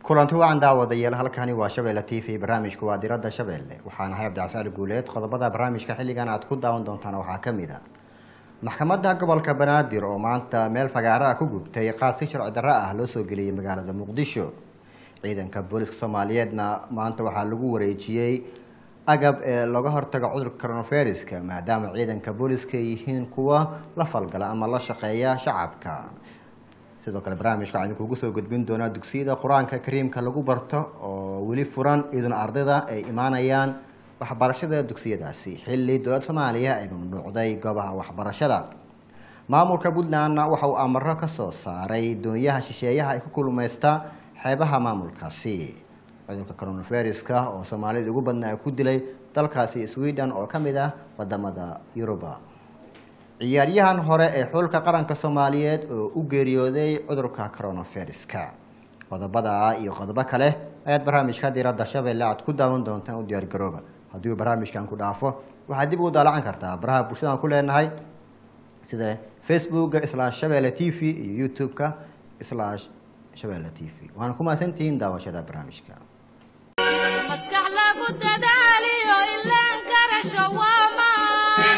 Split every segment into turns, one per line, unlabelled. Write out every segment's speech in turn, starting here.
kulanti wacan daawadayaal halkani waa shabeelle t v barnaamijku waa diradda shabeelle waxaan ahay cabdicasaali guuleed qodobada barnaamijka xilligan aad ku daawan doontaan waxaa ka mid a maxkamadda gobolka banaadir oo maanta meel fagaaraha ku gubtay qaad si sharci darro ah loo soo geliyey magaalada muqdisho ciidanka booliska soomaaliyeedna maanta waxaa lagu wareejiyey agab ee looga hortago cudurka coronaviruska maadaama ciidanka booliska ay yihiin kuwa la falgala ama la shaqeeya shacabka sidoo kale barnaamijka waxaan idinkugu soo gudbin doonaa dugsiyada qur-aanka kariimka lagu barto oo weli furan iyaduna ardayda ay imaanayaan waxbarashada dugsiyadaasi xilli dowladda soomaaliya ay mamnuucday goobaha waxbarashada maamulka puntlandna waxa uu amaro ka soo saaray doonyaha shisheeyaha ay ku kulmaysta xeebaha maamulkaasi cudurka coronaviruska oo soomaalida ugu badnaa ku dilay dalkaasi sweden oo ka mid ah wadamada yuruba ciyaaryahan hore ee xulka qaranka soomaaliyeed oo u geeriyooday cudurka coronaviruska qodobada iyo qodobo kale ayaad barnaamijka diradda shabeelle aad ku daawan doontaan u diyaar garooba haddii uu barnaamijkan ku dhaafo waxaad dib ugu daalacan kartaa baraha bulshadaan ku leenahay sida facebooka slash shabeelle t v iyo youtube-ka slash shabeelle t v waana ku mahadsantihiin daawashada barnaamijka
maskax lagu dadaaliyo ilaan garasho waamaan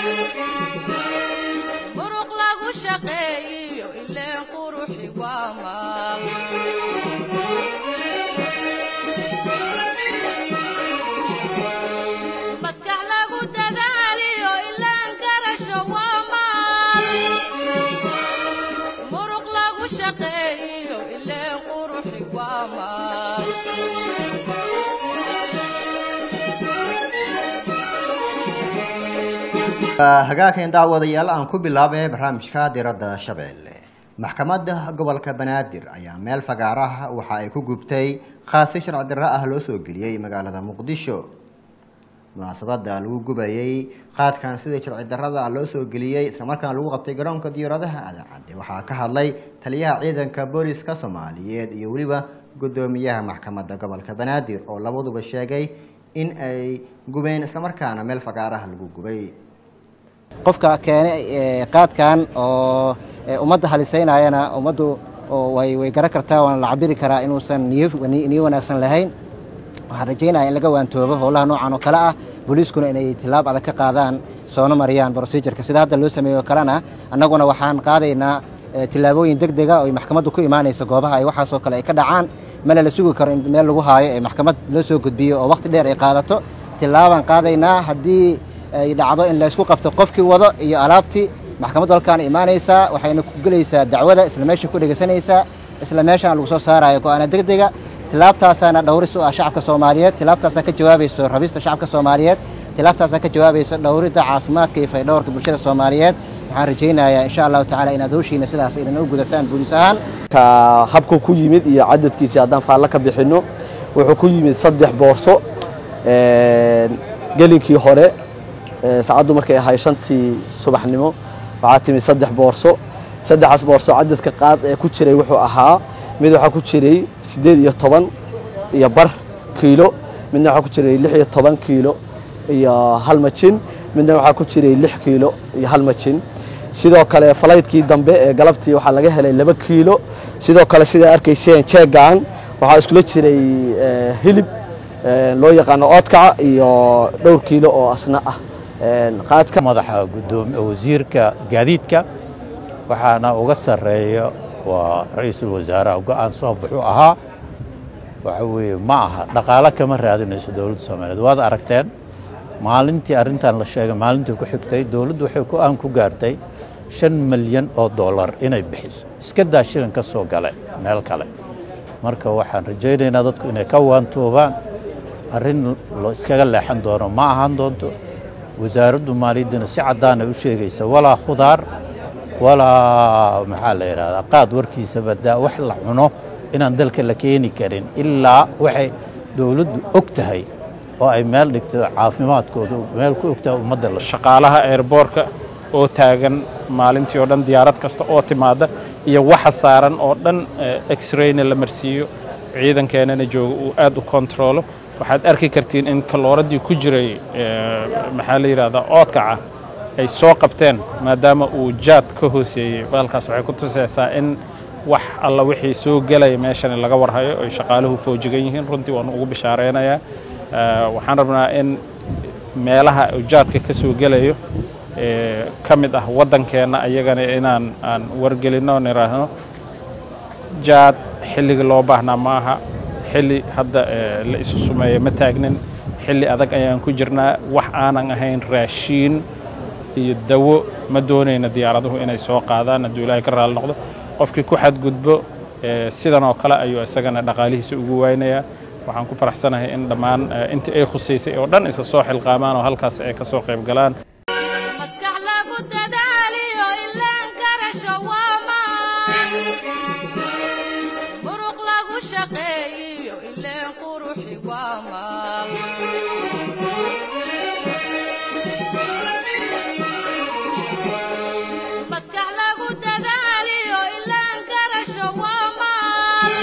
muruq lagu shaqeeyiyo ileen quruxi waamaan maskax lagu dadaaliyo ilaan garasho waamaan muruq lagu shaqeeyiyo ileen quruxi waamaan
hagaakan daawadayaal aan ku bilaabay barnaamijka diradda shabeelle maxkamadda gobolka banaadir ayaa meel fagaaraha waxa ay ku gubtay qaasi sharci darro ah loo soo geliyey magaalada muqdisho munaasabada lagu gubayey qaadkan sidii sharci darrada loo soo geliyey islamarkaana lagu qabtay garoonka diyaaradaha adaacadde waxaa ka hadlay taliyaha ciidanka booliska soomaaliyeed iyo weliba guddoomiyaha maxkamadda gobolka banaadir oo labaduba sheegay in ay gubeen islamarkaana meel fagaaraha lagu gubay
qofka keenay qaadkan oo ummadda halisaynayana ummaddu way way garan kartaa waana la cabiri karaa inuusan niyo niyo wanaagsan lahayn waxaan rajaynaya in laga waantoobo howlaha noocan oo kale ah booliiskuna inay tilaab adag ka qaadaan soona mariyaan procedureka sida hadda loo sameeyo kalena annaguna waxaan qaadaynaa tilaabooyin deg dega oo maxkamaddu ku imaanaysa goobaha ay waxaasoo kale ay ka dhacaan male la sugi karo in meel lagu haayo ee maxkamad loo soo gudbiyo oo waqti dheer ay qaadato tilaabaan qaadaynaa haddii ay dhacdo in laysku qabto qofkii wado iyo alaabtii maxkamaddu halkaan imaanaysaa waxayna ku gelaysaa dacwada isla meesha ku dhegeysanaysaa isla meeshaan lagu soo saarayo go-aana deg dega tilaabtaasaana dhowris u ah shacabka soomaaliyeed tilaabtaasaa ka jawaabayso rabista shacabka soomaaliyeed tilaabtaasaa ka jawaabayso dhowridda caafimaadka iyo faydhowrka bulshada soomaaliyeed waxaan rajaynayaa insha allahu tacala inaad howshiina sidaas idin u gudataan booliis ahaan
ka habku ku yimid iyo cadadkiisii haddaan faallo ka bixinno wuxuu ku yimid saddex boorso gelinkii hore saacaddu markay ahay shantii subaxnimo waxaa timid saddex boorso saddexaas boorso cadadka qaad ee ku jiray wuxuu ahaa mid waxaa ku jiray siddeed iyo toban iyo bar kiilo midna waxaa ku jiray lix iyo toban kiilo iyo hal majin midna waxaa ku jiray lix kiilo iyo hal majin sidoo kale falaydkii dambe ee galabtii waxaa laga helay laba kiilo sidoo kale sidaa arkayseen jeegan waxaa iskula jiray hilib loo yaqaano oodkaca iyo dhowr kiilo oo asna ah qaadka
madaxa gudoomiye wasiirka gaadiidka waxaana uga sarreeya waa ra-iisul wasaaraha go-aan soo buxuu ahaa waxa weeye ma aha dhaqaalo kama raadinayso dowladda soomaaliyeed waad aragteen maalintii arrintan la sheegay maalintii ku xigtay dowladdu waxay go-aan ku gaartay shan milyan oo dollar inay bixiso iska daa shilin ka soo gale meel kale marka waxaan rajaynaynaa dadku inay ka waantoobaan arrin lo iskaga leexan doono ma ahaan doonto wasaaraddu maaliyaddina si caddaana u sheegaysa walaa khudaar walaa maxaa la yidhahdaa qaad warkiisa badaa wax la cuno inaan dalka la keeni karin ilaa waxay dowladdu og tahay oo ay meel dhigto caafimaadkooda meel ku og tahay ummadda la
shaqaalaha eerboorka oo taagan maalintii oo dhan diyaarad kasta oo timaada iyo waxa saaran oo dhan x-rayna la marsiiyo ciidankeenana jooga uu aad u kontaroolo waxaad arki kartiin in kalooradii ku jiray maxaa la yidhahdaa oodkaca ay soo qabteen maadaama uu jaad ka hooseeyey baalkaas waxay ku tusaysaa in wax alla wixii soo gelaya meeshan laga warhayo ay shaqaaluhu foojigan yihiin runtii waan ugu bishaareynaya waxaan rabnaa in meelaha ujaadka ka soo gelayo ka mid ah waddankeenna ayagana inaan aan wargelinno niraahno jaad xilligii loo baahnaa ma aha xilli hadda la isu sumeeyo ma taagnin xilli adag ayaan ku jirnaa wax aanan ahayn raashiin iyo dawo ma doonayna diyaaraduhu inay soo qaadaan hadduu ilaahay ka raali noqdo qofkii ku xadgudbo sidan oo kale ayuu isagana dhaqaalihiisa ugu waynayaa waxaan ku faraxsanahay in dhammaan intii ay khusaysay oo dhan isa soo xilqaamaan oo halkaas ay ka soo qayb galaan
maskax lagu dadaaliyo ilaan garasho waa maan muruq lagu shaqeeyiyo ileen quruxi waa maal maskax lagu dadaaliyo ilaan garasho waa maal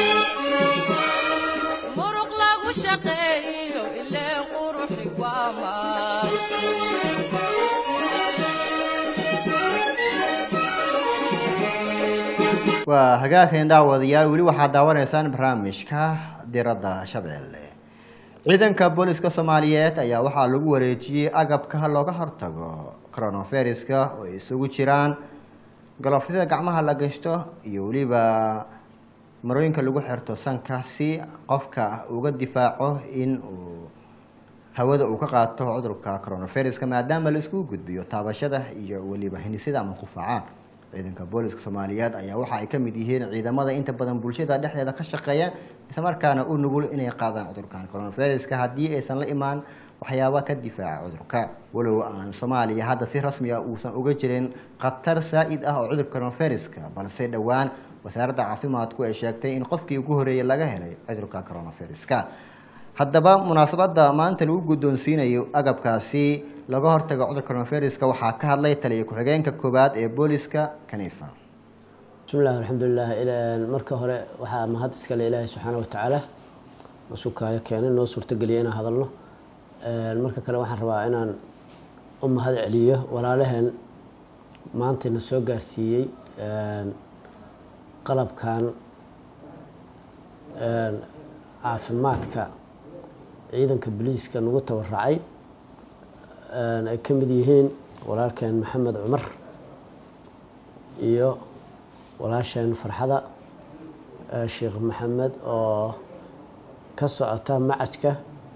muruq lagu shaqeeyiyo ileen quruxi waa maal
waa hagaagkan daawadayaal weli waxaad daawanaysaan barnaamijka diradda shabeelle ciidanka booliska soomaaliyeed ayaa waxaa lagu wareejiyey agabka looga hortago coronaviruska oo ay isugu jiraan galofyada gacmaha la gashto iyo weliba marooyinka lagu xirto sanka si qofka uga difaaco in uu hawada uu ka qaato cudurka coronaviruska maadaama la iskugu gudbiyo taabashada iyo weliba hinisida ama qufaca ciidanka booliska soomaaliyeed ayaa waxa ay ka mid yihiin ciidamada inta badan bulshada dhexdeeda ka shaqeeya islamarkaana u nugul inay qaadaan cudurkan coronaviruska haddii aysan la imaan waxyaaba ka difaaca cudurka walow aan soomaaliya hadda si rasmi ah uusan uga jirin khatar saa-id ah oo cudurka coronaviruska balse dhowaan wasaaradda caafimaadku ay sheegtay in qofkii ugu horeeyay laga helay cudurka coronaviruska haddaba munaasabadda maanta lagu guddoonsiinayo agabkaasi laga hortago cudurka coronaviruska waxaa ka hadlay taliya ku-xigeenka koowaad ee booliska kanifa
bismillahi alxamdulilah marka hore waxaa mahad iskale ilaahay subxaana watacaala masuukaayo keenay noo suurtogeliya inaan hadalno marka kale waxaan rabaa inaan u mahad celiyo walaalaheen maantayna soo gaarsiiyey qalabkan caafimaadka ciidanka boliiska nagu tabaracay ay ka mid yihiin walaalkeen maxamed cumar iyo walaasheen farxada sheekh maxamed oo ka socota macajka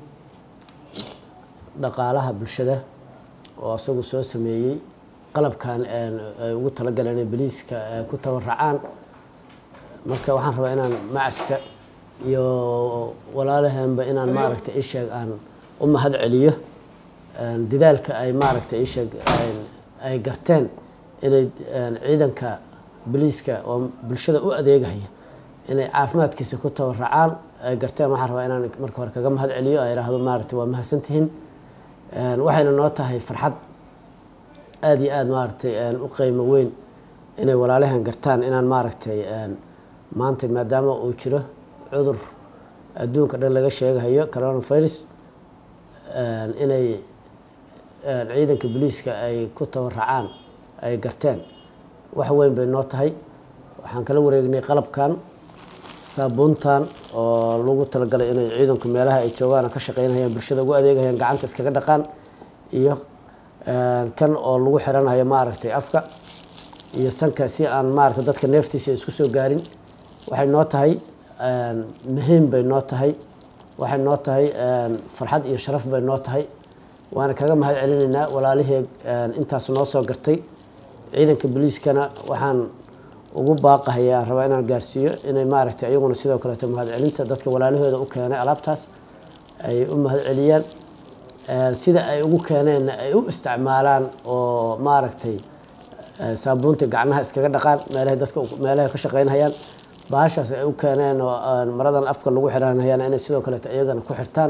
dhaqaalaha bulshada oo isagu soo sameeyey qalabkan ay ugu talagaleen inay boliiska ku tabaracaan marka waxaan rabaa inaan macajka iyo walaalaheenba inaan maaragtay isheeg aan u mahad celiyo dadaalka ay maaragtay isheeg ay garteen inay ciidanka boliiska oo bulshada u adeegaya inay caafimaadkiisa ku tabaracaan ay garteen waxaan rabaa inaan marka hore kaga mahad celiyo ay idhaahdo maaragtay waa mahadsantihiin waxayna noo tahay farxad aada iyo aada maaragtay u qiimo weyn inay walaalahan gartaan inaan maaragtay maanta maadaama uu jiro cudur adduunka dhan laga sheegahayo coronavirus inay ciidanka boliiska ay ku tabaracaan ay garteen wax weyn bay noo tahay waxaan kala wareegnay qalabkan saabuuntan oo lagu talagalay inay ciidanku meelaha ay joogaan ka shaqeynayaan bulshada ugu adeegayaan gacanta iskaga dhaqaan iyo kan oo lagu xiranayo maaragtay afka iyo sanka si aan maaragtay dadka neeftiisa isku soo gaarin waxay noo tahay muhiim bay noo tahay waxay noo tahay farxad iyo sharaf bay noo tahay waana kaga mahad celinaynaa walaalihii intaas noo soo gartay ciidanka boliiskana waxaan ugu baaqahaya aan rabaa inaan gaarsiiyo inay maaragtay ayaguna sidoo kaleeto mahad celinta dadka walaalahooda u keenay alaabtaas ay u mahad celiyaan sida ay ugu keeneenna ay u isticmaalaan oo maaragtay saabuunta gacnaha iskaga dhaqaan meelahay dadka meelahay ka shaqeynhayaan bahashaas ay u keeneen oo maradan afka lagu xiranhayaan inay sidoo kaleeto iyagana ku xirtaan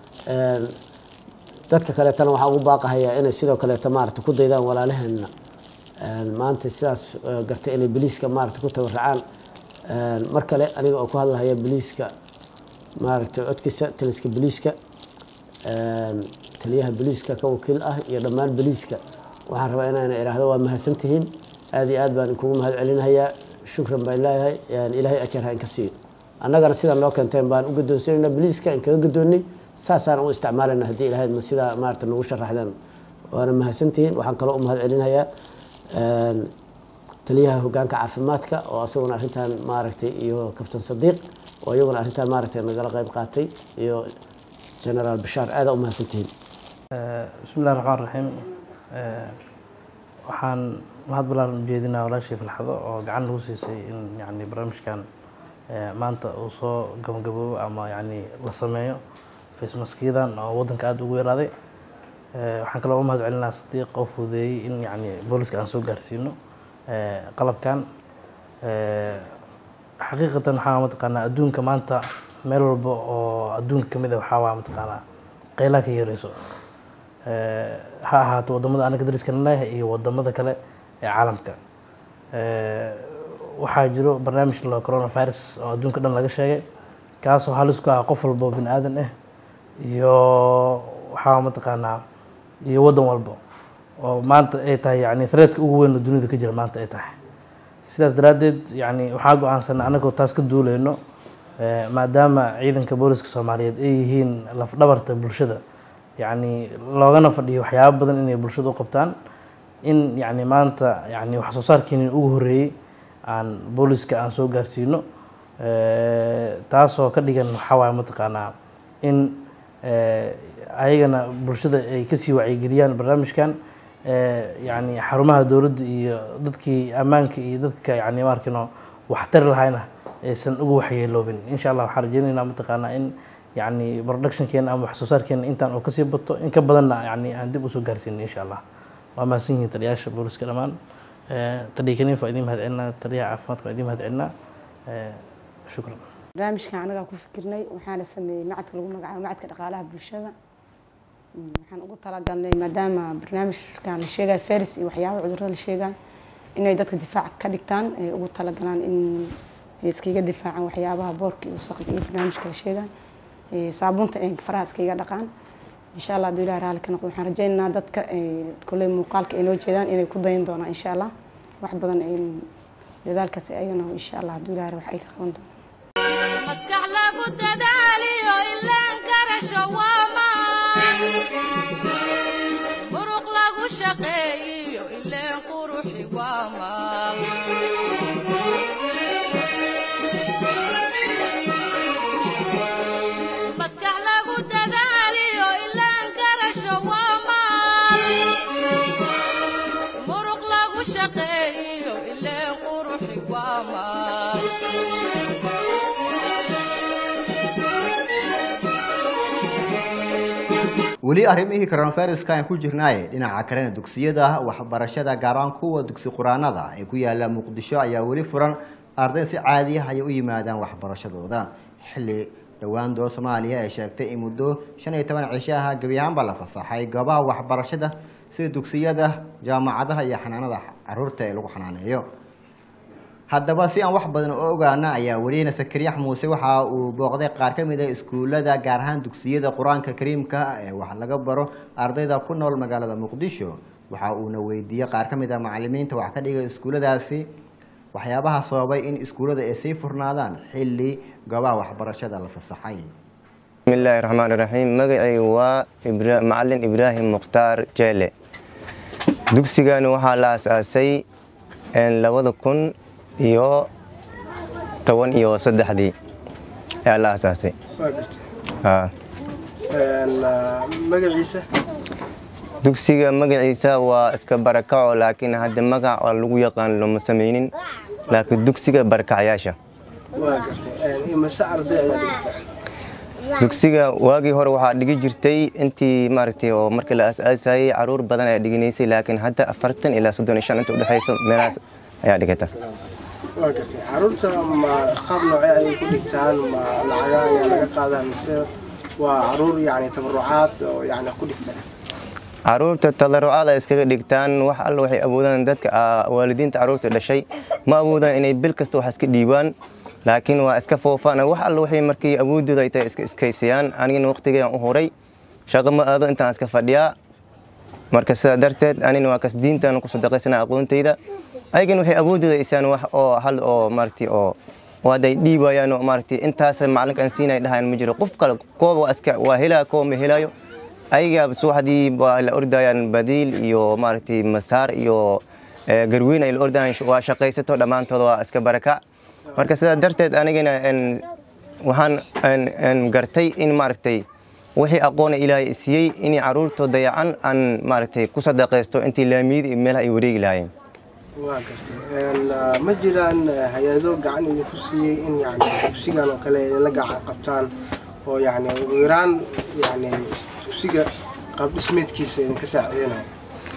dadka kaleetana waxaan ugu baaqahayaa inay sidoo kaleeto maaragta ku daydaan walaalaheenna maanta sidaas gartay inay boliiska maaragta ku tabaracaan mar kale aniga oo ku hadlahaya boliiska maaragtay codkiisa taliska boliiska taliyaha boliiska ka wakiil ah iyo dhammaan boliiska waxaan rabaa inaan idhaahdo waa mahadsantihiin aada iyo aad baan inkugu mahad celinayaa shukran baan leeyahay ilaahay ajar ha inka siiyo annagana sidan loo keenteen baan u gadoonsanayna biliiska in kaga gadoonnay saasaan u isticmaalayna haddii ilahayd ma sidaa maarata nagu sharaxdeen waana mahadsantihiin waxaan kaloo u mahad celinayaa taliyaha hogaanka caafimaadka oo asaguna arrintan maaragtay iyo kabtan sadiiq oo iyaguna arrintan maaragtay nagala qayb qaatay iyo generaal bashaar aada u mahadsantihiin
bismi illahi raxmaan raxiim waxaan mahad ballaaran ujeedinaa walaashii falxado oo gacan nagu siisay in yani barnaamijkan maanta uu soo gabagaboobo ama yani la sameeyo facemaskiyadan oo waddanka aada ugu yaraaday waxaan kaloo u mahad celinaa sadiiq oo fududeeyey in yani booliska aan soo gaarsiino qalabkan xaqiiqatan waxaa mataqaanaa adduunka maanta meel walba oo adduunka kamid a waxaa waa mataqaanaa qeylaha ka yareyso ha ahaato wadamada anaga dariskana leeyahay iyo wadamada kale ee caalamka waxaa jiro barnaamij la coronavirus oo adduunka dhan laga sheegay kaasoo halis ku ah qof walba oo bini aadan ah iyo waxaa mataqaanaa iyo waddan walba oo maanta ay tahay yani threadka ugu weyn oo dunida ka jira maanta ay tahay sidaas daraaddeed yani waxaa go-aansanay annagoo taas ka duuleyno maadaama ciidanka booliska soomaaliyeed ay yihiin lafdhabarta bulshada yani loogana fadhiyo waxyaabo badan inay bulshada u qabtaan in yani maanta yani wax soo saarkeeni ugu horreeyey aan booliska aan soo gaarsiino taasoo ka dhigan waxaa waaye mataqaanaa in ayagana bulshada ay kasii wacyigeliyaan barnaamijkan yani xarumaha dowladda iyo dadkii ammaanka iyo dadka yani maarkino waxtari lahayna aysan uga waxyeeloobin insha allah waxaan rajeynaynaa mataqaanaa in yani productionkeena ama wax soo saarkeena intaan oo kasii bato in ka badanna yani aan dib usoo gaarsiino insha allah waa mahadsan yihiin taliyaasha booliska dhammaan taliya kaniif waa idiin mahad celinaa taliyaha caafimaadka waa idiin mahad celinaa shukran
barnaamijkan anagaa ku fikirnay waxaana sameeyey macadka lagu magacaabo macadka dhaqaalaha bulshada waxaan ugu talagalnay maadaama barnaamijkan la sheegayo faris iyo waxyaaba cudurada la sheegayo inay dadka difaac ka dhigtaan ay ugu talagalaan in ay iskaga difaacaan waxyaabaha boorka iyo wasaqda iyo barnaamijka la sheegayo saabuunta ay faraha iskaga dhaqaan insha allah hadduu ilahi raali ka noqdo waxaan rajaynaynaa dadka kolley muuqaalka ay noo jeedaan inay ku dayan doonaan insha allah wax badan ay dadaalkaas ayagana insha allah hadduu ilahi wax ay ka qaban doonaan
maskax lagu dadaaliyo ilaan garasho waamaan muruq lagu shaqeeyiyo ileen quruxi waamaan maskax lagu dadaaliyo ilaan garasho waamaan muruq lagu shaqeeyiyo ileen quruxi waamaan
weli arrimihii coronaviruska aan ku jirnaaye dhinaca kalena dugsiyada waxbarashada gaar ahaan kuwa dugsi quraanada ee ku yaala muqdisho ayaa weli furan arday si caadi ah ay u yimaadaan waxbarashadooda xilli dhowaan dowlad soomaaliya ay sheegtay in muddo shan iyo toban cisho ah gebi ahaanba la fasaxay goobaha waxbarashada sida dugsiyada jaamacadaha iyo xanaanada caruurta ee lagu xanaaneeyo haddaba si aan wax badan u ogaana ayaa welina sakariyax muuse waxa uu booqday qaar ka mid a iskuullada gaar ahaan dugsiyada qur-aanka kariimka ee wax laga baro ardayda ku nool magaalada muqdisho waxa uuna weydiiyey qaar ka mid a macalimiinta wax ka dhigay iskuulladaasi waxyaabaha sababay in iskuullada ay sii furnaadaan xilli goobaha waxbarashada la fasaxay
bismillaahi raxmaani raxiim magacaygu waa Ibra- macalin ibraahim mukhtaar jeele dugsigani waxaa la asaasay labada kun iyo toban iyo saddexdii ayaa la asaasay Haa.
magaciisa
dugsiga magaciisa waa iska barakaco laakiin hadda magac oo lagu yaqaan lama samaynin laakiin dugsiga barakacyaasha
waa gartay imase arday ayaa dhigta
dugsiga waagii hore waxaa dhigi jirtay intii maaragtay oo markii la asaasayay caruur badan ayaa dhiganaysay laakiin hadda afartan ilaa soddon iyo shan inta udhexayso meelahaas ayaa dhigata
waa gartay caruurta ma qaab noocee ayay ku dhigtaan ma lacaga ayaa laga qaadaa mise waa caruur yani tabarucaad oo yani ku dhigtaan
caruurta tadarucaad ay iskaga dhigtaan wax alla waxay awoodaan dadka ah, waalidiinta caruurta dhashay ma awoodaan inay bil kasta wax iska dhiibaan laakiin waa iska foofaan wax alla waxay markii awoodooda ay tahay iska iskaysayaan anigana waqtigayaan u horay shaqo ma aado intaan iska fadhiyaa marka sidaa darteed anina waa kas diintaan ku sadaqaysana aqoontayda ayagana waxay awoodooda isaan wax oo hal oo maaragtay oo oo hadday dhiibayaan oo maaragtay intaas macalinka aan siinay dhahayan ma jiro qof kale kooba waa iska waa helaa kooba ma helayo ayaga subaxdii waa la ordayaan badiil iyo maaragtay masaar iyo eh, garweyn ay la ordayaan waa shaqaysato dhammaantooda waa iska barakac marka sidaa darteed anigana en, waxaan en- en gartay in maaragtay wixii aqoona ilaahay siiyey inay caruurtoo dayacan aan maaragtay ku sadaqaysto intii laamiyada iyo meelaha ay wareegi lahaayeen
waa gartay Een, ah, ma jiraan eh, hay-ado gacan idinku siiyey in yani dugsigan oo kale idinla gacan qabtaan oo yani ugu yaraan yani dugsiga qaab dhismeedkiisa idinka saacideynaya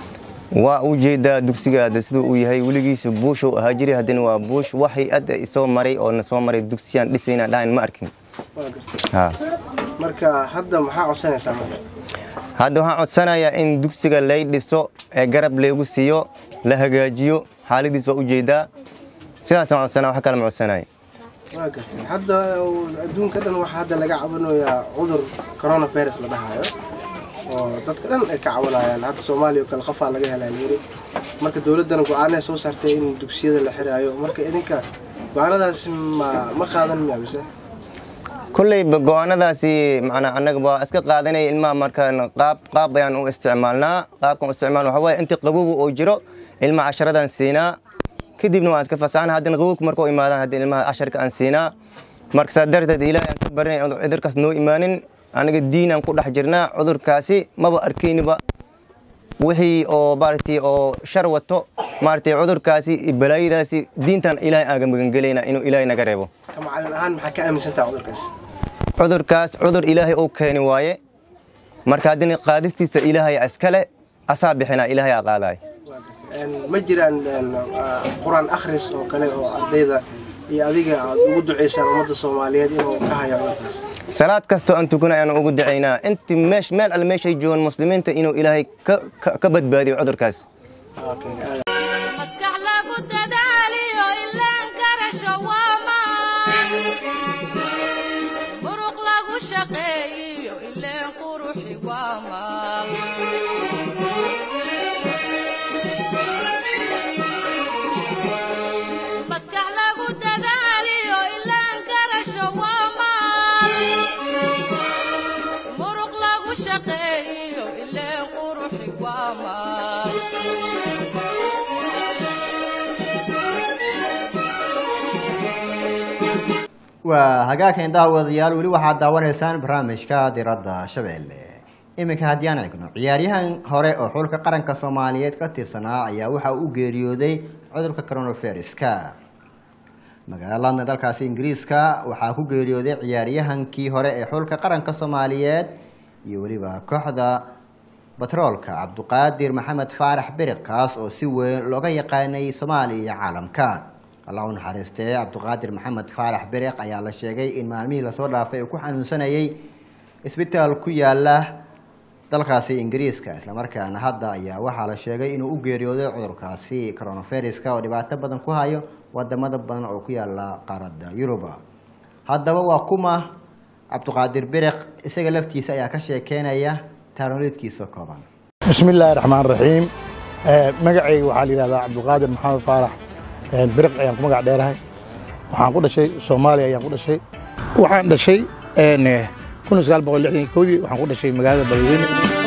waa u jeedaa dugsiga hadda siduu uu yahay weligiisu buushuu ahaa jiray haddana waa buush wax hay-adda isoo maray oo na soo maray dugsiyaan dhisayna dhahayn ma arkin
waa gartay
ha
marka hadda maxaa codsanaysaa marka
hadda waxaan codsanayaa in dugsiga lay dhiso ee garab laygu siiyo la hagaajiyo xaaladiis waa u jeedaa sidaasaan codsanaa wax kale ma codsanaya
waa gartay hadda adduunka dhan waxaa hadda laga cabanayaa cudur coronavirus la dhahayo oo dadka dhan ay ka cabanayaan hadda soomaaliya oo kale qofaa laga helaa layiri marka dowladdana go-aanay soo saartay in dugsiyada la xiraayo marka idinka go-aanadaas ma ma qaadan miya mise
kolleyba go-aanadaasi macnaa annaga waa iska qaadanaya ilmaha markaan qaab qaab ayaan u isticmaalnaa qaabkan u isticmaalna waxaa waaye intii qabowga oo jiro ilmaha casharadan siinaa kadibna waan iska fasaxana haddana qabowga marka u imaadaan haddii ilmaha casharka aan siinaa marka saa darteed ilaahay aan ka barinay cudurkaas noo imaanin aniga diin aan ku dhex jirnaa cudurkaasi maba arkayniba wixii oo maaragtay oo shar wato maaragtay cudurkaasi iyo balaayadaasi diintan ilaahay aaga magangelayna inuu ilaahay naga reebo
ka macalin ahaan maxaa ka aaminsantaha cudurkaas
cudurkaas cudur ilaahay uu keeni waaye marka haddina qaadistiisa ilaahay iskale asaa bixinaa ilaahay aa qaadaay
Een, ma jiraan een, ah, qur-aan akhris oo kale oo ardayda iyo adiga aad ugu duceysaan ummadda soomaaliyeed inuu ka hayo cudurkaas
salaad kastoo aan tukana ayaan ugu ducaynaa inti meesh meel alle meeshay joogaan muslimiinta inuu ilaahay ka- ka- ka badbaadiyo cudurkaas
maskax lagu dadaaliyo ilaan garasho waa maan muruq lagu shaqeeyiyo ileen quruxi waa maal maskax lagu dadaaliyo ilaan garasho waa maal muruq lagu shaqeeyiyo ileen quruxi waa maal
waa hagaagkan daawadayaal weli waxaad daawanaysaan barnaamijka diradda shabeelle iminka haddii aan eegno ciyaaryahan hore oo xulka qaranka soomaaliyeed ka tirsanaa ayaa waxa uu u geeriyooday cudurka coronaviruska magaalada london dalkaasi ingiriiska waxaa ku geeriyooday ciyaaryahankii hore ee xulka qaranka soomaaliyeed iyo weliba kooxda batroolka cabduqaadir maxamed faarax beriq kaas oo si weyn looga yaqaanay soomaaliya iyo caalamka allah u naxariistee cabduqaadir maxamed faarax beriq ayaa la sheegay in maalmihii lasoo dhaafay uu ku xanuunsanayay isbitaal ku yaala dalkaasi ingiriiska islamarkaana hadda ayaa waxaa la sheegay inuu u geeriyooday cudurkaasi coronaviruska oo dhibaato badan ku hayo wadamada badan oo ku yaala qaaradda yuruba haddaba waa kuma cabduqaadir beriq isaga laftiisa ayaa ka sheekeynaya taaroliidkiisa kooban
بسم الله الرحمن الرحيم magacayga waxaa la yidhahdaa cabdulqaadir maxamed faarax biriq ayaan ku magac dheerahay waxaan ku dhashay soomaaliya ayaan ku dhashay waxaan dhashay kun sagaal boqol lixdan iyo kowdii waxaan ku dhashay magaalada beledweyne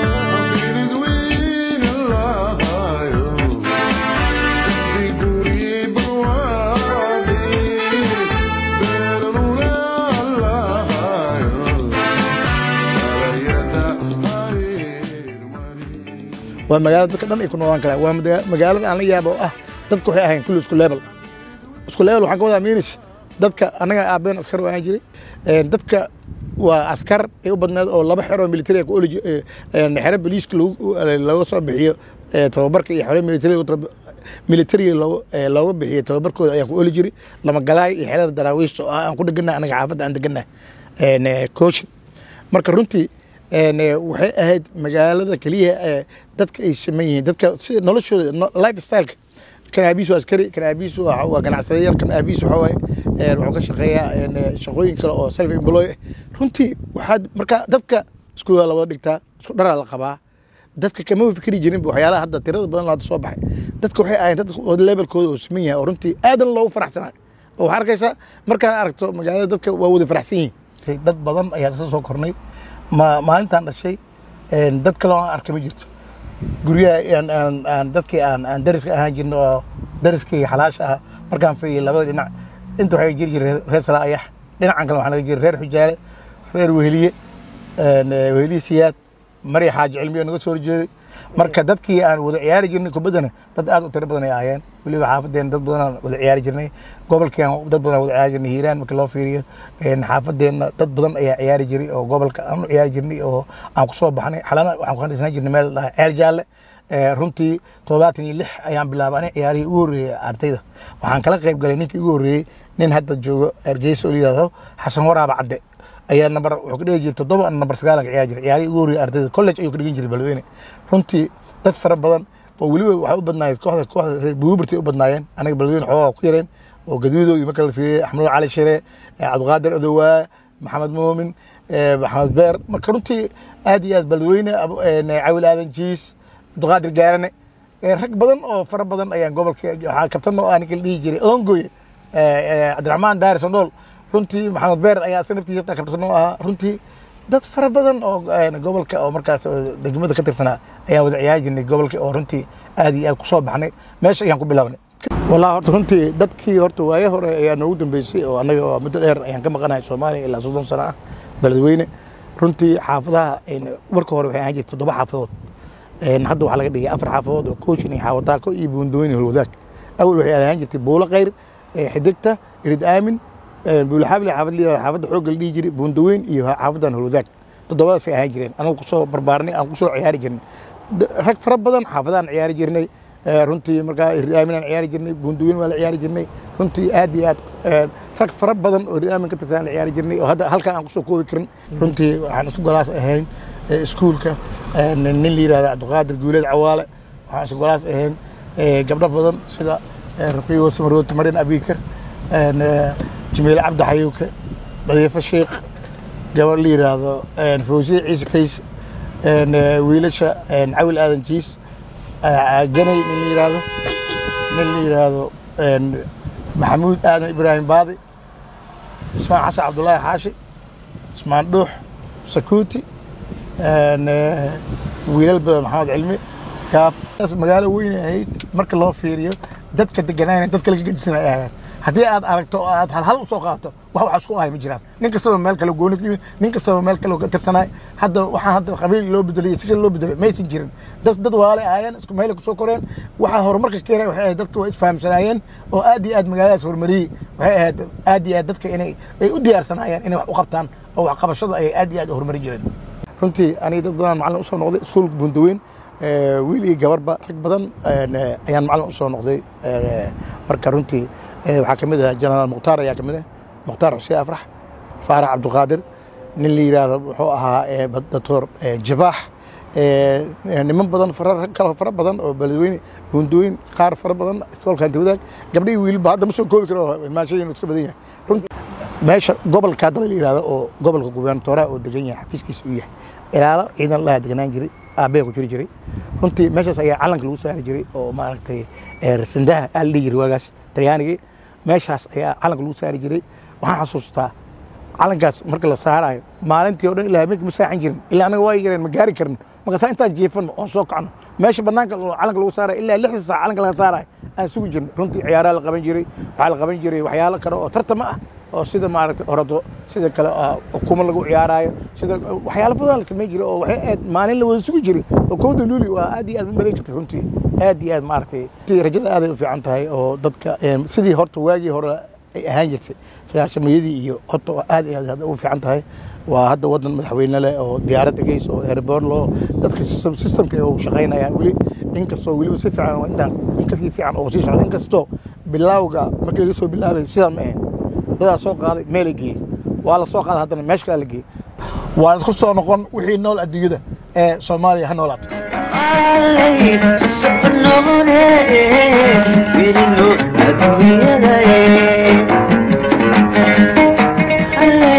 waa magaalada dadka dhan ay ku noolaan karaan waa maga- magaalada aan la yaabo oo ah dadka waxay ahayn kulli isku level isku level waxaan ka wadaa miinish dadka annaga aabeen askar waan jiray Een, dadka waa askar ay u badneed oo laba xero military ah ku oli ji- ee, een, xero boliiska lagu- looga soo bixiyo ee, tababarka iyo xero military military loo- ee, looga bixiyo tababarkooda ayaan ku oli jiray lama galaay iyo xerada daraawiishta oo ah aan ku dhegannahay anaga xaafadda aan degannahay Een, ee, coaching marka runtii een, ee, waxay ahayd magaalada keliya ee dadka ay saman yihiin dadka si noloshooda no- lifestyleka kan aabiis waa askari kan aabiis waa waa ganacsadayaal kan aabiis waxa waaye een, wuxuu ka shaqeeyaa een, ee, shaqooyin kale oo self employ ah runtii waxaad marka dadka iskuulada la wada dhigtaa isku dharaa la qabaa dadka kama fikri jirin waxyaalaha hadda tirada badan oo hadda soo baxay dadka waxay ahayn dad levelkooda oo siman yahay oo runtii aadan loogu faraxsanayo oo waxaa arkaysaa markaad aragto magaalada dadka waa wada faraxsan yihiin dad badan ayaa ka soo kornay ma maalintaan dhashay een, dad kale oo aan arkay ma jirto guryaha aan- aan- aan dadkii aan aan dariska ahaan jirno oo dariskii xalaasha ah markaan fiiriyay labada dhinac inta waxay jiri jireen reer salaa ayax dhinacan kale waxaa laga jira reer xujaale reer weheliye een, eh, weheliye siyaad mari xaaji cilmiyo naga soo horjeeday marka dadkii aan wada ciyaari jirnay kubaddana dad aad u tiro badan ay ahaayeen weliba xaafadeena dad badan aan wada ciyaari jirnay gobolkii aan dad badan aan wada ciyaari jirnay hiiraan marka loo fiiriyo een, xaafadeena dad badan ayaa ciyaari jiray oo gobolka aan u ciyaari jirnay oo aan ku soo baxnay xalana waxaan ku dhisnaan jirnay meel la dhahay ceel jaalle Eh, runtii toddobaatan iyo lix ayaan bilaabay aniga ciyaarihii ugu horreeyey ardayda waxaan kala qayb galay ninkii ugu horreeyey nin hadda joogo hargeysa oo la yidhahdo xasan waraaba cadde ayaa nambar wuxuu ka dhigi jiray toddoba ana nambar sagaal ka ciyaari jiray ciyaarihii ugu horreeyey ardayda college ayuu ka dhigin jiray balweyne runtii dad fara badan oo weliba waxay u badnaayeen kooxda kooxda reer buuburtay u badnaayeen anaga balweyne xoogaa ku yareen oo gaduudo iyo marka la fiiriyey axmed cali shire eh, cabdiqaadir odowaa maxamed muumin eh, maxamed beer marka runtii aad iyo aad balweyne Abu- eh, cawil aadan jiis cabdiqaadir gaarane Eh, rag badan oo fara badan ayaan gobolka waxaa kabtan oo aan kala dhihi jiray ongoye cabdiraxmaan daari sandhool runtii maxamed beer ayaa isa naftiisa xitaa kabtan oo ahaa runtii dad fara badan oo eh, gobolka oo markaas oo degmada ka tirsanaa ayaan wada ciyaari jirnay gobolka oo runtii aad iyo aad ku soo baxnay meesha ayaan ku bilaabnay wallahi horta runtii dadkii horta waaye hore ayaa noogu dambeysay oo annaga oo muddo dheer ayaan ka maqanahay soomaaliya ilaa soddon sano ah beledweyne runtii xaafadaha een, marka hore waxay ahaan jirtay toddoba xaafadood Een, hadda waxaa laga dhigay afar xaafadood oo koochin iyo xaawataako iyo buundooyin iyo holwadaag awal waxay ahaan jirtay buulo khayr ee, xidigta irid aamin een, buulo xaabli xaafad liida xaafadda xoogga la dhihi jiray buundaweyn iyo xaafadan holwadaag toddobadaasay ahaan jireen anagu kusoo barbaarnay aan kusoo ciyaari jirnay D- rag fara badan xaafadaan ciyaari jirnay ee, runtii markaa irid aamin aan ciyaari jirnay buundaweyn waa la ciyaari jirnay runtii aad iyo aad ee, rag fara badan oo irid aamin ka tirsan aan la ciyaari jirnay oo hadda halkan aan kusoo koobi karin runtii waxaan isku golaas ahayn ee, iskuulka ee, nin nin la yidhahda cabdiqaadir guuleed cawaale waxaan isku golaas ahayn ee, gabdho badan sida ee, ruqiyo wasamarooti marin abiikar een, ee, jamiile cabdi xayuuke nadiifo sheekh gabar la yidhaahdo een, fawsiye ciise kays een, ee, wiilasha een, cawil aadan jiis ee, ganay nin la yidhaahdo nin la yidhaahdo een, maxamuud aadan ibraahim baadi ismaan xasan cabdulaahi xaashi ismaan dhuux sakuuti een, ee, wiilal badan maxamed cilmi gaab taas magaalo weyn ay ahayd marka loo fiiriyo dadka deganayna dadka laga gedisan ay ahaayeen haddii aad aragto oo aad hal hal usoo qaato wax wax isku ahay ma jiraan nin kastaba meel kale gooni ka yimid nin kastaba meel kale ka tirsanaay hadda waxaan hadda qabiil loo bedelay si kale loo bedelay maysan jirin dad dad walaale ahaayeen isku meel kusoo koreen waxaa horumarka keenay waxay ahayd dadka waa isfahamsanaayeen oo aad iyo aad magaaladaas horumariyey waxay ahayd aad iyo aad dadka inay ay u diyaarsanaayeen inay wax u qabtaan oo wax qabashada ay aad iyo aad u horumarin jireen runtii aniga dad badan macallin usoo noqday iskuulka bundaweyn ee, wiil iyo gabarba rag badan een, ee, ayaan macallin usoo noqday ee, marka runtii ee, waxaa ka mid ah jenaraal mukhtaar ayaa ka mid ah mukhtaar xuseen afrax faarax cabdiqaadir nin la yidhaahdo wuxuu ahaa ee, doctor ee, jabaax ee, ee, niman badan fara rag kale fara badan oo beledweyne buundooyin qaar fara badan iskoolka hanti wadaag gabdhihii wiilba hadda ma soo koobi karo maashooyin iska badan yahay runtii meesha gobolka hadda la yidhahdo oo gobolka gubernatoraha oo degan yahay xafiiskiisa uu yahay ilaalo ciidan laha deganaan jiray aabbaha ku jiri jiray runtii meeshaas ayaa calanka lagu saari jiray oo maaragtay ee, rasandaha aa la dhihi jiray waagaas talyaanigii meeshaas ayaa calanka lagu saari jiray waxaan xasuustaa calankaas marka la saarayo maalintii oo dhan ilaa habeenkii ma saaxan jirin ilaa anaga waa yareen ma gaari karin markaasaa intaan jiifano oon soo kacno meesha banaanka oo calanka lagu saarayo ilaa lixda saac calanka laga saarayo aan sugi jirno runtii ciyaaraha la qaban jiray waxaa la qaban jiray waxyaalo kale oo tartama ah oo sida maaragtay orado sida kale ah, ukuma lagu ciyaaraayo sida waxyaalo badan la samayn jiray oo waxay aad maalin la wada sugi jiray oo kowda luuli waa aad iyo aad ma malayn kartay runtii aad iyo aad maaragtay runtii rajada aaday u fiican tahay oo dadka em, sidii horta waagii hore ay ahaan jirtay sagaashamayadii iyo horta waa aad iyo aad hadda u fiican tahay waa hadda wadan madaxweyne leh oo diyaaradda geys oo airboor loo dadka system- systemka uu shaqaynaya weli inkastoo weliba si fiican oo intaan inkasii fiican oo sii socda inkastoo bilawga markii laga soo bilaabay sidaa ma ahayn dadaa soo qaaday meelay geeyey waa la soo qaaday haddana meesha kale la geeyey waa isku soo noqon wixii nool adduunyada ee soomaaliya ha noolaato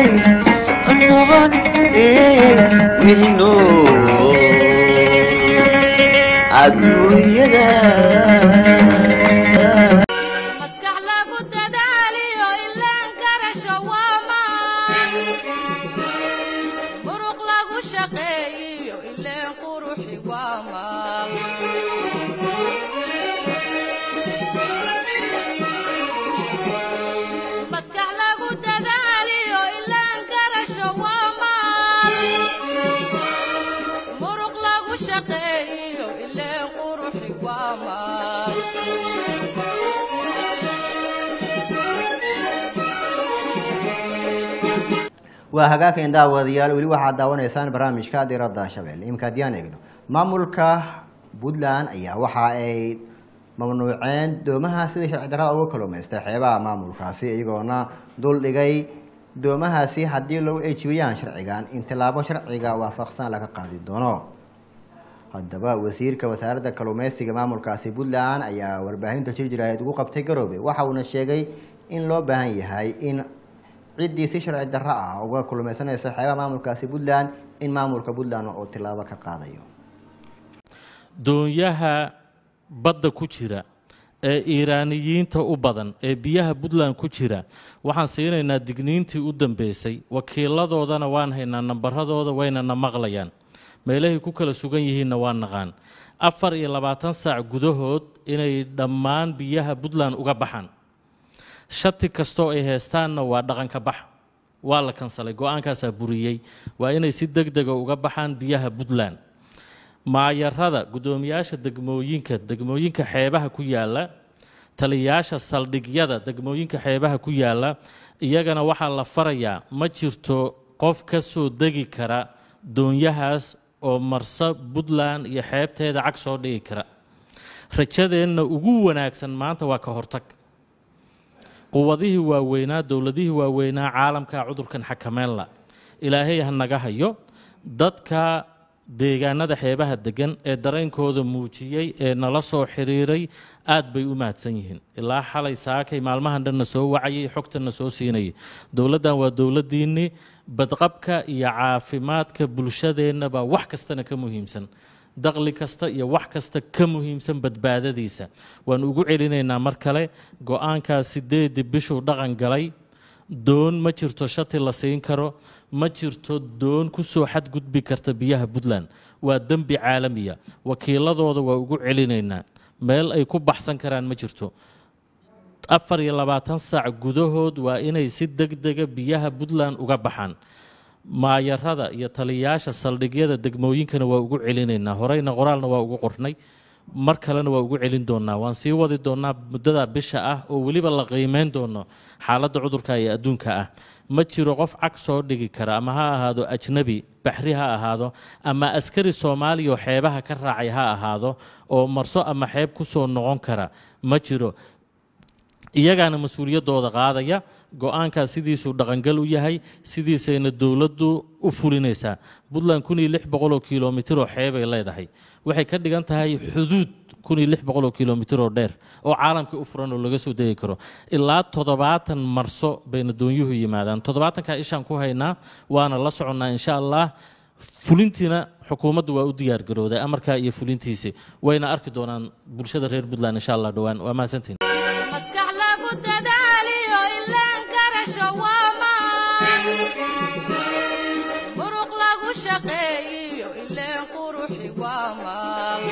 Wilino adduunyada
maskax lagu dadaaliyo ilaan garasho waa maan muruq lagu shaqeeyiyo ileen quruxi waa maal maskax lagu dadaaliyo ilaan garasho waa maal muruq lagu shaqeeyiyo ileen quruxi waa maal
waa hagaageen daawadayaal weli waxaad daawanaysaan barnaamijka diradda shabeelle imika haddiyaan eegno maamulka puntland ayaa waxa ay mamnuuceen doomaha sidii sharci darrada uga kalluumaystay xeebaha maamulkaasi iyagoona dul dhigay doomahaasi haddii lagu eejibiyaan sharcigan in tillaabo sharciga waafaqsan laga qaadi doono haddaba wasiirka wasaaradda kalluumeysiga maamulkaasi puntland ayaa warbaahinta jir jiraaheed ugu qabtay garoobe waxa uuna sheegay in loo baahan yahay in ciddii si sharci darro ah uga kulmaysanaysa xeebaha maamulkaasi puntland in maamulka puntland uu tillaabo ka qaadayo
doonyaha badda ku jira ee iiraaniyiinta u badan ee biyaha puntland ku jira waxaan siinaynaa digniintii u dambeysay wakiiladoodana waan haynaa nambaradooda waynana maqlayaan meelahay ku kala sugan yihiinna waan naqaan afar iyo labaatan saac gudahood inay dhammaan biyaha puntland uga baxaan shati kastoo ay heystaanna waa dhaqanka bax waa la kansalay go-aankaasaa buriyey waa inay si deg dega uga baxaan biyaha puntland maayarada guddoomiyaasha degmooyinka degmooyinka xeebaha ku yaala taliyayaasha saldhigyada degmooyinka xeebaha ku yaala iyagana waxaa la farayaa ma jirto qof ka soo degi kara doonyahaas oo marsa puntland iyo xeebteeda cag soo dhigi kara rajadeenna ugu wanaagsan maanta waa ka hortag quwadihii waaweynaa dowladihii waaweynaa caalamka cudurkan xakameynla ilaahay ha naga hayo dadka deegaanada xeebaha degan ee dareenkooda muujiyey ee nala soo xiriiray aad bay u mahadsan yihiin ilaa xalay saakay maalmahan dhanna soo wacayay xogtanna soo siinayay dowladdan waa dowladdiinnii badqabka iyo caafimaadka bulshadeennaba wax kastana ka muhiimsan daqli kasta iyo wax kasta ka muhiimsan badbaadadiisa waan ugu celinaynaa mar kale go-aankaas sideedii bishuu dhaqan galay doon ma jirto shati la siin karo ma jirto doon ku soo xadgudbi karta biyaha puntland waa dembi caalamiya wakiiladooda waa ugu celinaynaa meel ay ku baxsan karaan ma jirto afar iyo labaatan saac gudahood waa inay si deg dega biyaha puntland uga baxaan maayarada iyo taliyayaasha saldhigyada degmooyinkana waa ugu celinaynaa horeyna qoraalna waa ugu qornay mar kalena waa ugu celin doonaa waan sii wadi doonaa muddada bisha ah oo weliba la qiimeyn doono xaaladda cudurka ee adduunka ah ma jiro qof cag soo dhigi kara ama ha ahaado ajnabi baxri ha ahaado ama askari soomaaliya oo xeebaha ka raacay ha ahaado oo marso ama xeeb ku soo noqon kara ma jiro iyagaana mas-uuliyaddooda qaadaya go-aankaas sidiisuu dhaqangal u yahay sidiisayna dowladdu u fulinaysaa puntland kun iyo lix boqol oo kilomitir oo xeebay leedahay waxay ka dhigan tahay xuduud kun iyo lix boqol oo kilomitir oo dheer oo caalamkii u furan oo laga soo degi karo ilaa toddobaatan marso bayna doonyuhu yimaadaan toddobaatankaa ishaan ku haynaa waana la soconnaa insha allah fulintiina xukuumaddu waa u diyaar garooday amarkaa iyo fulintiisi wayna arki doonaan bulshada reer puntland insha allah dhowaan waa mahadsantiin
maskax lagu dadaaliyo ilaan garasho waa maan muruq lagu shaqeeyiyo ileen quruxi waa maal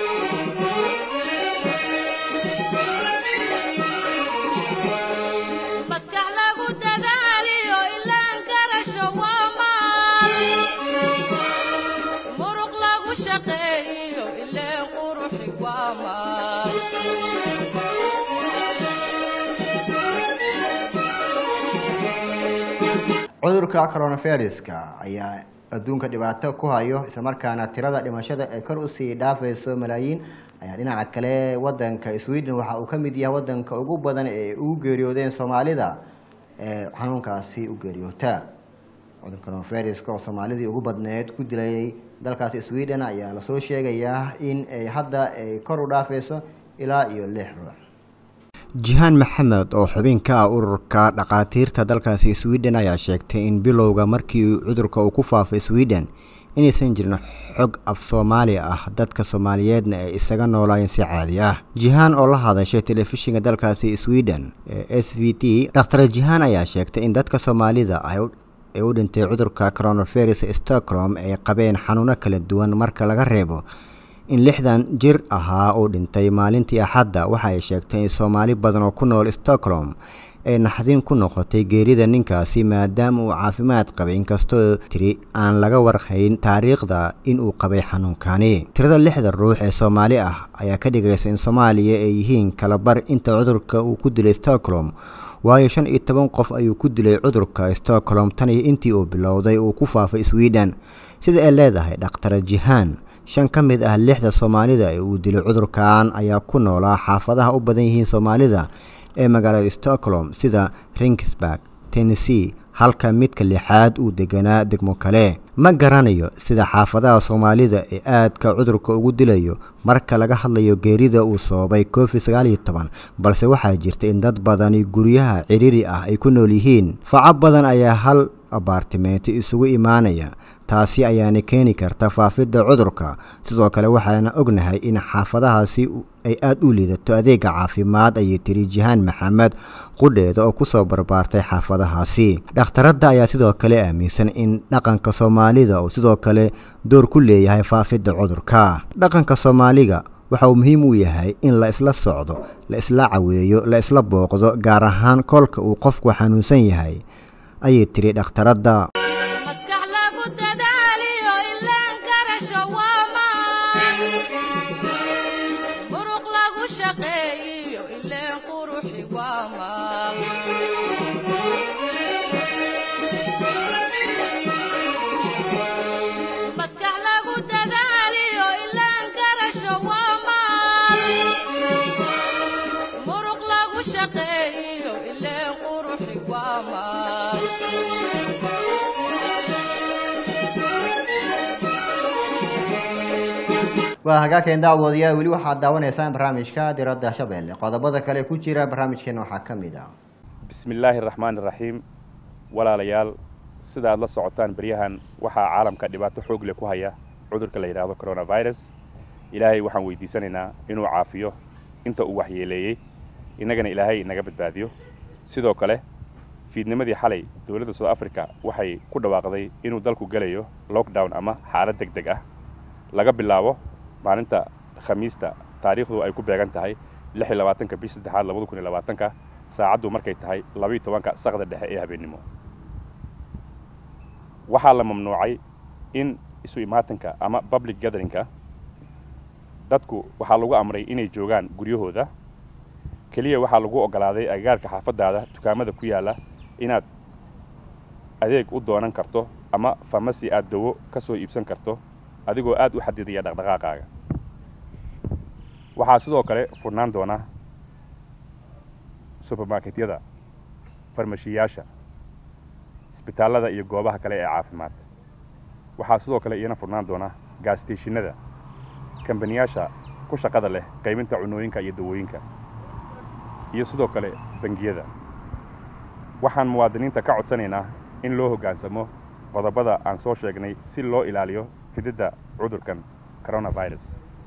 maskax lagu dadaaliyo ilaan garasho waa maal muruq lagu shaqeeyiyo ileen quruxi waa maal
cudurka coronaviruska ayaa adduunka dhibaato ku hayo islamarkaana tirada dhimashada ee kor usii dhaafayso malaayiin ayaa dhinaca kale wadanka sweden waxa uu ka mid yahay wadanka ugu badan ee ugu geeriyoodeen soomaalida ee xanuunkaasi u geeriyoota cudurka coronaviruska oo soomaalidii ugu badneed ku dilayay dalkaasi sweden ayaa lasoo sheegayaa in ay hadda ay kor u dhaafayso ilaa iyo lix ruux jihaan maxamed oo xubin ka ah ururka dhakhaatiirta dalkaasi sweden ayaa sheegtay in bilowga markii cudurka uu ku faafay sweden inaysan jirin xog af soomaali ah dadka soomaaliyeedna ay isaga noolaayeen si caadi ah jihaan oo la hadashay telefishinka dalkaasi sweden ee s v t dhakhtar jihaan ayaa sheegtay in dadka soomaalida ay u ee u dhintay cudurka coronavirus stockholm ay qabeen xanuuno kala duwan marka laga reebo in lixdan jir ahaa uu dhintay maalintii axadda waxa ay sheegtay in soomaali badan oo ku nool stockholm ay naxdin ku noqotay geerida ninkaasi maadaama uu caafimaad qabay inkastoo tiri aan laga warhayn taariikhda in uu qabay xanuunkani tirada lixda ruux ee soomaali ah ayaa ka dhigaysa in soomaaliya ay yihiin kalabar inta cudurka uu ku dilay stockholm waayo shan iyo toban qof ayuu ku dilay cudurka stockholm tan iyo intii uu bilowday uu ku faafay sweden sida ay leedahay dhakhtar jihaan shan ka mid ah lixda soomaalida ee uu dilay cudurkan ayaa ku noolaa xaafadaha u badan yihiin soomaalida ee magaalada stockholm sida ringsburg tennessee halka midka lixaad uu deganaa degmo kale ma garanayo sida xaafadaha soomaalida ee aadka cudurka ugu dilayo marka laga hadlayo geerida uu sababay covid sagaal iyo toban balse waxaa jirta in dad badani guryaha ciriiri ah ay ku nool yihiin faco badan ayaa hal abaartimeento isugu imaanaya taasi ayaana keeni karta faafidda cudurka sidoo kale waxaana ognahay in xaafadahaasi ay aada u liidato adeega caafimaad ayay tiri jihaan maxamed qudheeda oo kusoo barbaartay xaafadahaasi dhakhtaradda ayaa sidoo kale aaminsan in dhaqanka soomaalida uu sidoo kale door ku leeyahay faafidda cudurka dhaqanka soomaaliga waxa uu muhiim u yahay in la isla socdo la isla caweeyo la isla booqdo gaar ahaan kolka uu qofku xanuunsan yahay ayay tiri dhakhtaradda
maskax lagu dadaaliyo ilaan garasho waa maan muruq lagu shaqeeyiyo ileen quruxi waa maal maskax lagu dadaaliyo ilaan garasho waa maal muruq lagu shaqeeyiyo ileen quruxi waa maal
waa hagaageen daawadayaa weli waxaad daawanaysaan barnaamijka diradda shabeelle qodobada kale ku jira barnaamijkeena waxaa ka mid ah
bismi illaahi araxmaani iraxiim walaalayaal sida aad la socotaan beryahan waxaa caalamka dhibaato xoog leh ku haya cudurka la yidhaahdo coronavirus ilaahay waxaan weydiisanaynaa inuu caafiyo inta uu waxyeeleeyey innagana ilaahay naga badbaadiyo sidoo kale fiidnimadii xalay dowladda south africa waxay ku dhawaaqday inuu dalku gelayo lockdown ama xaalad deg deg ah laga bilaabo maalinta khamiista taariikhdu ay ku beegan tahay lix iyo labaatanka bish saddexaad labada kun iyo labaatanka saacaddu markay tahay labaiyo tobanka saqda dhexe ee habeennimo waxaa la mamnuucay in isu imaatanka ama public gatheringka dadku waxaa lagu amray inay joogaan guryahooda keliya waxaa lagu oggolaaday agagaarka xaafaddaada dukaamada ku yaalla inaad adeeg u doonan karto ama famasi aad dawo ka soo iibsan karto adigoo aad u xadidaya dhaqdhaqaaqaaga waxaa sidoo kale furnaan doona subermarketyada farmashiyaasha isbitaallada iyo goobaha kale ee caafimaad waxaa sidoo kale iyana furnaan doona gaasteshinada kambaniyaasha ku shaqada leh qaybinta cunooyinka iyo dawooyinka iyo sidoo kale bangiyada waxaan muwaadiniinta ka codsanaynaa in loo hoggaansamo qodobada aan soo sheegnay si loo ilaaliyo fididda cudurkan coronavirus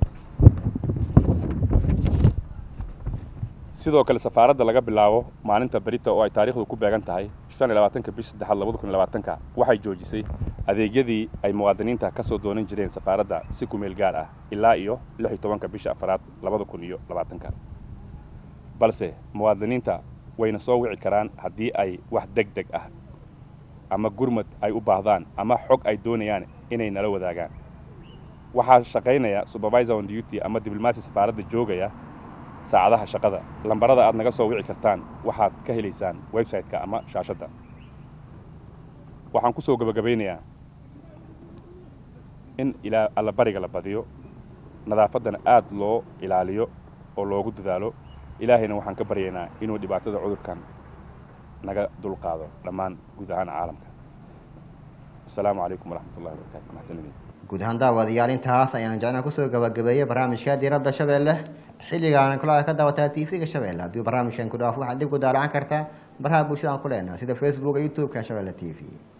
sidoo kale safaaradda laga bilaabo maalinta berita oo ay taariikhdu ku beegan tahay shan iyo labaatanka bish saddexaad labada kun iyo labaatanka waxay joojisay adeegyadii ay muwaadiniinta ka soo doonan jireen safaaradda si kumeel gaar ah ilaa iyo lix iyo tobanka bisha afaraad labada kun iyo labaatanka balse muwaadiniinta wayna soo wici karaan haddii ay wax deg deg ah ama gurmad ay u baahdaan ama xog ay doonayaan inay nala wadaagaan waxaa shaqaynaya supervisor on duty ama diblomaasi safaaradda joogaya saacadaha shaqada lambarada aad naga soo wici kartaan waxaad ka helaysaan website-ka ama shaashadda waxaan ku soo gebagabaynayaa in ilaa allabariga la badiyo nadaafaddana aad loo ilaaliyo oo loogu dadaalo ilaahayna waxaan ka baryaynaa inuu dhibaatada cudurkan naga dulqaado dhammaan guud ahaan caalamka asalaamu calaykum waraxmatullahi wabarakatu maxsanidin
guud ahaan daawadayaal intaas ayaan jecnaa kusoo gabagabeeyey barnaamijka diiradda shabeelle xilligaan kula ka daawataa t v-ga shabeelle haddii barnaamijkan ku dhaafo waxaad dib ku daalacan kartaa baraha bulshada aan ku leenahay sida facebook iyo youtube-ka shabeelle t v